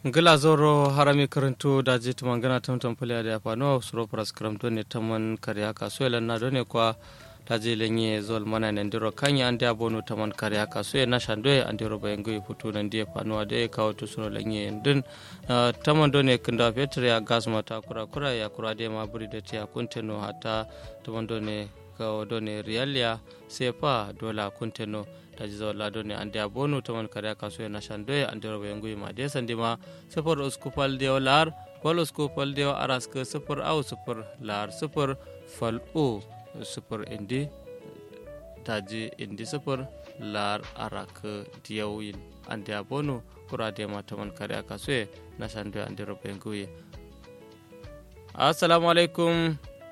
gila zoro harami karanto da je tuman gana tamtam pulya da fano suro pras karamto ne taman karya kaso elan na done kwa ta je lenye zol mana nan diro kanya ande abono taman karya kaso na shando e andiro bayango e putu nan die fano ade kawo to suno lenye din taman done kinda petre ya gas mata kura kura ya kura de ma buri da tiya kunteno hata taman done kawo done rialia sepa dola kunteno taji zawalla doni ande a bonu taman kare kaso na shandoye ande robo yangu ma de sande ma sifar uskupal de lar wal uskupal de aras ke sifar au sifar lar sifar fal o sifar indi taji indi sifar lar arak diyawin ande a bonu kura de ma taman kare kaso na shandoye ande robo yangu assalamu alaikum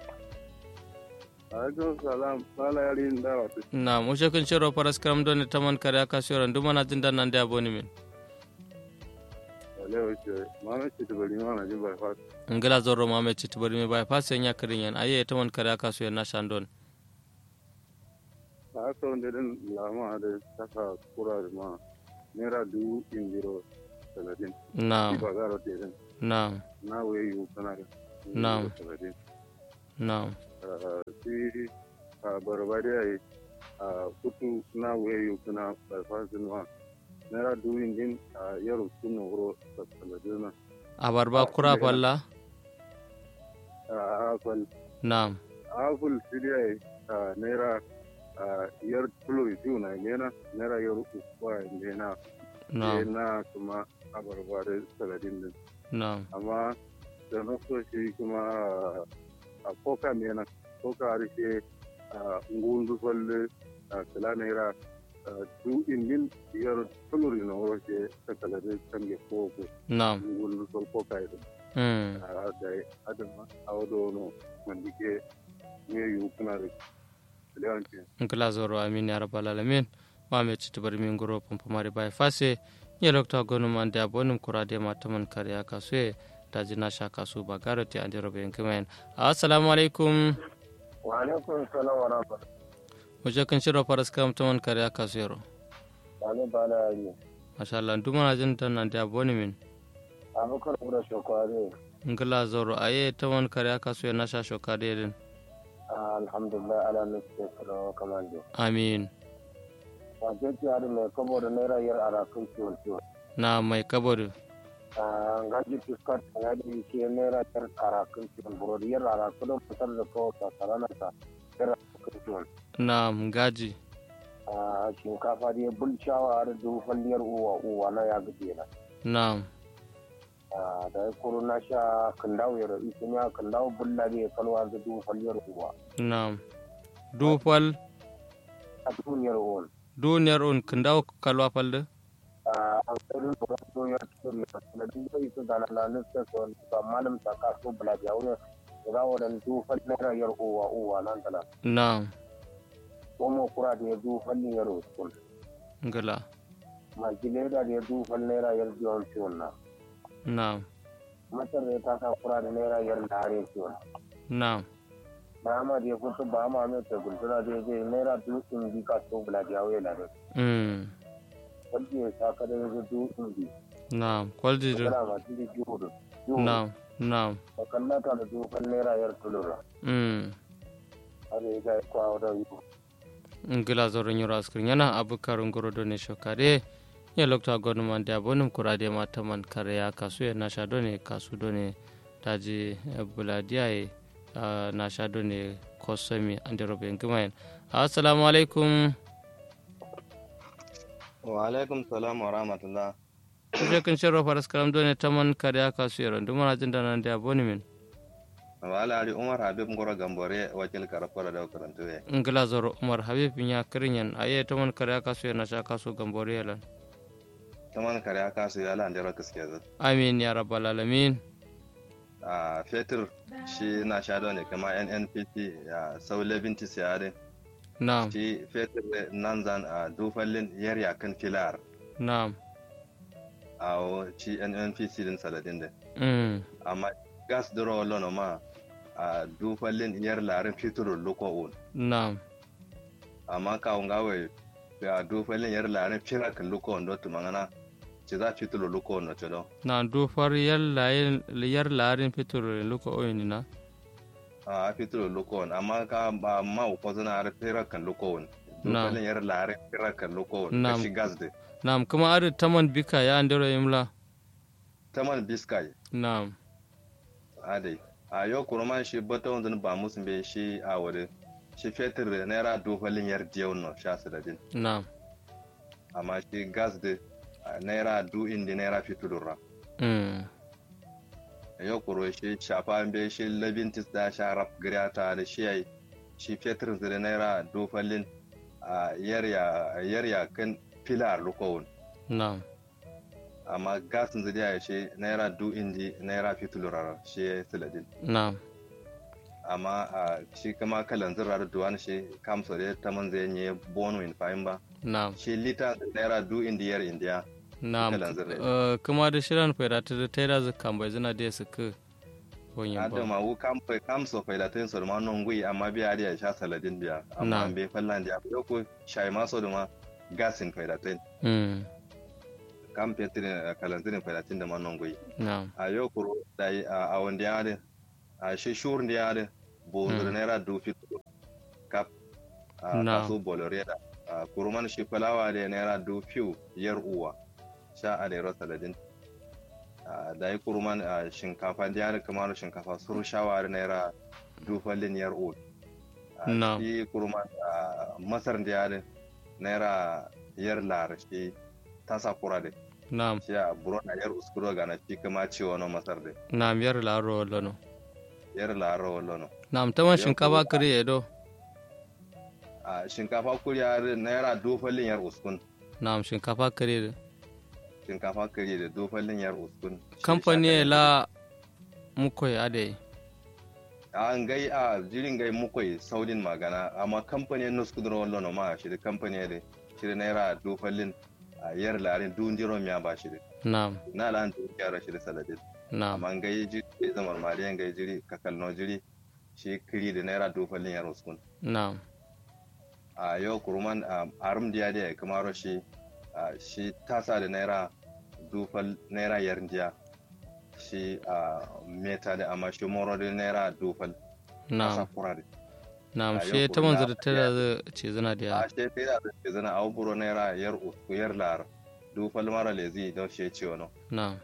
alaikum salam mala yari da wato na mushe kun shiro paras karam don taman kare aka shiro nduma na jinda nan da aboni min wale wace mama ce ta bari mana jin bypass ngila zorro mame chiti bari mi bypass yan yakarin yan aye taman kare aka shiro na shandon a aka wanda din lama da saka kura da ma naira dubu in biro talatin na ba za a rote din na na waye yi kana da Na'am. talatin na si a barbari a yi a kutu na waye yi kana bypass din ma naira dubu in din a yaro suna wuro talatin na abarba kura falla a akwai na apple siriya a naira a yar tulo biyu na nena naira yar uku ba nena na na kuma abarba da saladin din na amma da na so shi kuma a koka nena koka harshe a ngundu falle a kala naira du indin yar tulo na wuro ke ta saladin kange koko na ngundu fal koka idan mm a da adama a wado no mandike ne yi kuna da lewanci ngila zorro amin ya rabbal alamin mame chiti bari min goro pompo mari bypass ye lokta gonu man da abonum kura de ma taman kare aka shiro taji na shaka su ba garoti ande robo yankimen assalamu alaikum wa alaikum salam wa rahmatullahi mushe kun shiro paras karam taman kare aka shiro wani ba na yi masha Allah nduma na jinda nan da aboni min abubakar kura shokware ngila zoro aye tawan kare aka so na sha shoka dedin alhamdulillah ala nufi kalawa kamando amin wace ce yari mai kabo da naira yar arakan ciwon ciwon na mai kabodu gaji fuskar ta ya da ke naira yar arakan ciwon burodi yar arakan don fitar da kawo sasarana ta yar arakan ciwon na gaji a shinkafa da ya bulcawa da dufalliyar uwa uwa na ya gaje na na Ah, da ya kuro na sha kandawo ya rabi sun ya kandawo bulla da ya kalwa da dufalliyar uwa na dufal a duniyar uwan duniyar un kindaw kalwa falde an tsarin da wasu ya cikin da duk da ita da lalanin sai su wani ba malam ta kaso bula da wurin da za wa dan dufal naira yar uwa uwa nan da nan na kuma kura da ya dufal yar uwa ngila maki leda da ya dufal naira yar biyan ciwon na na masar da ya taka kura da naira yar dare ciwon na Mahama da ya kusa ba ma mai ta gultura da ya je naira dutsen bi kaso bula da wurin da mm wanda ya saka da ya zo dutsen bi na kwalji kana ma tiri jiwo da na na bakallata da dufal naira yar tulura mm har ya ga kwa da yi ngila zoro nyoro askrin yana abukar ngoro done shokare ya lokta gonu man da bonum kurade ma taman kare ya kasu ya na sha done kasu done taji buladiya e na sha done kosomi ande robe ngimayen assalamu alaikum wa alaikum salam wa rahmatullah kuje kun shiro faras karam done taman kare ya kasu ya randu mana jinda nan da boni min wa ali umar habib ngoro gambore wakil karafara da karantu ye ngila zoro umar habib nya kirinyan aye taman kare ya kasu ya na sha kasu gambore yalan taman kare aka su yala ndero kiske zu amin ya rabbal alamin a fetur shi na sha ne kama nnpt ya saule binti siyare na'am shi fetur nan zan a dufallin yarya kan filar na'am a wo shi nnpc din saladin din mm amma gas duro lono ma a dufallin yar larin fitur luko un na'am amma kawun gawai a dufallin yar larin firar kan luko un dotu mangana ci za fitulo luko no cedo na do far yar layin yar larin fitur luko oyini na a fitulo luko amma ka ba ma ko zana har fira kan luko Na. dukalin yar lare fira kan luko Na. kashi gas de na'am kuma adu taman bika ya andero imla taman biskai na'am adai a yau kurman shi bata wanzan ba musu bai shi a wuri shi fetur da naira dukalin yar diyau no sha su da din na'am amma shi gas de a naira du indi naira fitulura mm yau kuro shi shafa an bai shi labintis da sha raf ta da shi yayi shi fetur da naira dukalin a yarya yarya kan filar lukowun na'am amma gasin zai ya shi naira du indi naira fitulura shi ya yi siladin na'am amma a shi kama kalan zirar duwan shi kamsa da ta man zai yi bono in fahim ba na'am shi lita naira du indiyar indiya na'am kalan zirrai. Eh, kuma da shirin faida ta da taira zakan bai zina da su ka wonyin ba adama wu kamfa kamsa faida ta yin su ma non gui amma biya da ya sha saladin biya amma Na. an bai fallan da ya ko shayi maso da ma gasin faida ta yin mm kam fetirin kalan zirin faida ta yin da ma non gui na'am a yau kuro da yi a wanda ya da a shi shur da ya da bo Mm. da naira du fito kap a Na. kaso bolore da a kuruman shi fulawa da naira du fiu yar uwa sha a da yaro saladin a da yi kuruman a shinkafa da ya da kamar shinkafa suru shawa da naira du fallin yar uwa a Na. shi kuruman a masar da ya da naira yar lar shi tasa kura da na'am shi a burona yar uskuro gana shi kama ciwo na masar da na'am yar laro lano yar laro wallo na'am taman Yau shinkafa kuma- kare edo a shinkafa kuriya da naira dofalin yar uskun na'am shinkafa kare da shinkafa kare da dofalin yar uskun Shi kamfani shaka- la mukoy ade an gai a jirin gai mukwai saudin magana amma kamfani nus kudura wallo no ma shi da kamfani da shi da naira dofalin a yar larin dun jiro miya ba shi da na'am na lan dun yara shi da saladin na'am amma an gai jiri gai zamar mariyan gai jiri kakal no jiri shi kiri da naira dofalin yar uskun na'am a yau kuruman a arum diya da kamar shi a shi tasa da naira dufal naira yar diya shi a meta da amma shi moro da naira dufal tasa na'am kura da na'am a she yau taman kuma zada taira da ce zana da a ya shi sai da ke zana a buro naira yar usku yar lar dufal mara lezi don shi ce wani na'am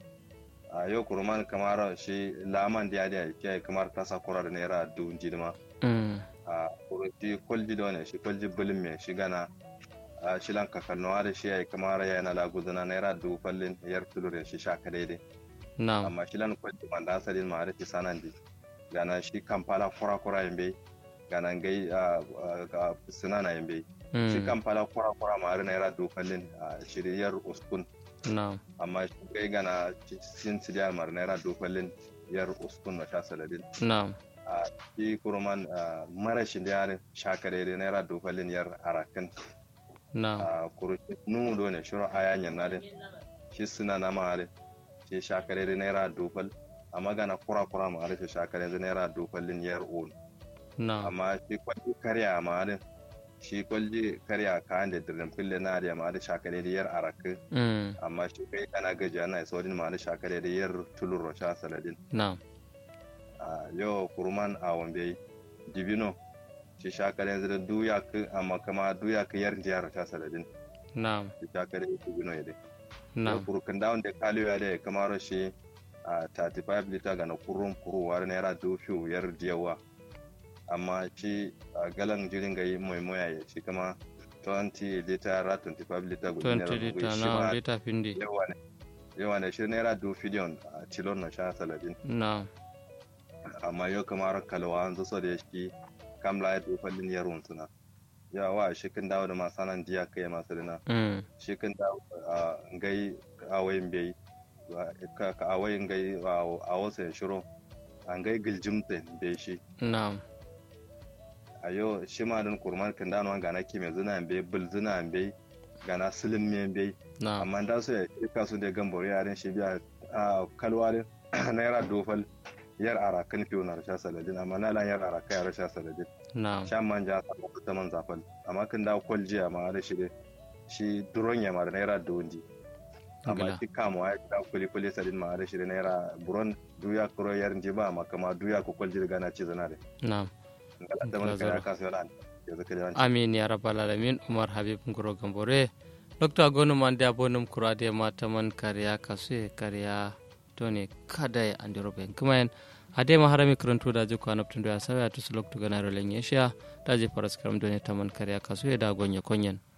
a yau kuruman kamar shi laman diya da ke kamar tasa kura da naira dun jidima mm a shi kwalji da wani shi kwalji bulin mai shi gana a shilan kakannuwa da shi ya yi kamar ya na lagudana naira dubu fallin yar tulurin shi sha daidai na'am amma shilan kwalji wanda asalin ma da shi sanan di gana shi kampala kura kura yin bai gana gai a sinana yin bai shi mm kampala kura kura ma da naira dubu fallin a shiriyar uskun na'am amma shi gai gana sin sidiyar mar naira dubu fallin yar uskun na sha saladin na'am a shi kurman marashin da yarin shakare da naira dofalin yar arakan na'am a kurushi numu do ne shirin ayanyan na din shi suna na mahari shi shakare da naira dofal a magana kura kura ma shi shakare da naira dofalin yar on na'am amma shi kwalli karya ma din shi kwalli karya kayan da dirin fille na da ma da shakare da yar arakan mm amma shi kai kana gajiya na isa wajen ma da shakare da yar tulur sha saladin na'am a yau kurman a wambe dibino shi shakare yanzu da duya ka amma kama duya ka yar jihar ta saladin na'am shi shakare dibino ya dai yau na'am kurkan dawon da kaliyo ya dai kamar shi a 35 liter ga na kurun kuruwar naira dofiyo yar diyawa amma shi a galan jirin ga yi mai moya ya shi kama 20 liter ra 25 liter guda 20 liter shi na'am ma liter findi yawa ne yawa ne shi naira dofiyon a tilon na sha saladin na'am amma yau kamar kalwa an zo da shi kam la ya fallin yarun suna ya wa shi kan dawo da masanan diya kai masu dina mm shi kan dawo a gai awayin bai ka ka awayin gai a wasu ya shiro an gai giljimta bai shi na'am a yau shi ma din kurman kan dawo ga na kime zina bai bul zina bai gana silin me bai na'am amma da su ya kika su da gambaro yaren shi biya a kalwa din naira dofal yar arakan fiyo na rasha saladin amma na lan yar araka ya rasha saladin na'am shan manja sa ko ta man zafal amma kan da kwal jiya ma da shi dai shi duron ya ma da naira da wundi amma Ngila. ki kamo ya ta kuli kuli sadin ma da shirin naira buron duya kuro yar jiba ma kama duya ko kwalji daga na ci zana da na'am ngala da Ngila man zoro. kaya kaso lan ya zaka da amin ya rabbal alamin umar habib ngoro gambore dokta gonu man da bonum kurade mata man kariya kasu kariya tone kada ya andiro ben kuma ade ma harami karanto da je kwana tun da sawa to sulok to ganaro lenye sha da je paras karam done taman kariya kasu da gonye konyen